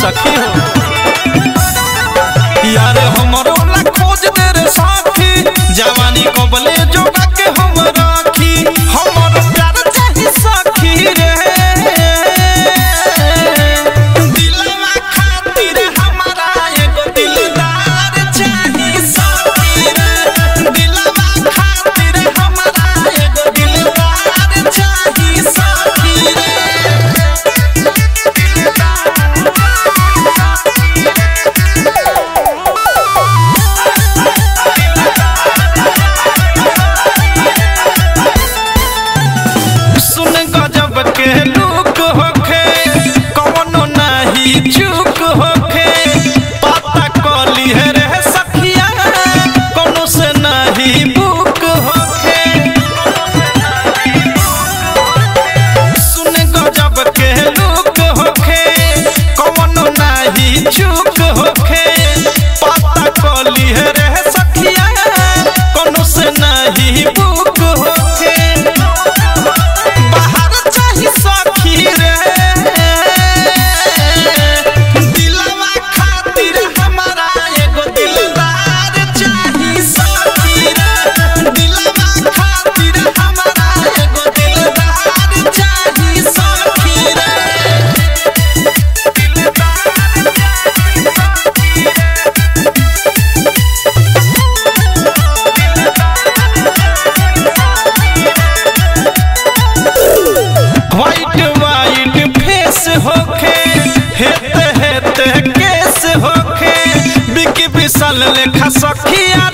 सखी हो यार हमरो ला खोज दे रे साथी जवानी कबले जोगा के हम राखी हमर प्यार चाही सखी रे दिलवा खातिर हमारा एगो दिलदार चाही सखी रे दिलवा खातिर हमारा एगो दिलदार चाही सखी रे सुन गजब के लुक होखे कवनो नाही चूक होखे पता कली है रे सखिया कोनो से नहीं बुक होखे सुन गजब के लुक होखे कवनो नाही चूक होखे पता कली है रे सखिया कोनो से नहीं बुक होखे बाहर चाही सखी रे दिलवा खातिर हमारा एगो दिलदार चाही सखी रे दिलवा खातिर हमारा एगो दिलदार चाही सखी रे व्हाइट व्हाइट फेस होखे हेते हेते केस होखे बिकी विशाल लेखा सखिया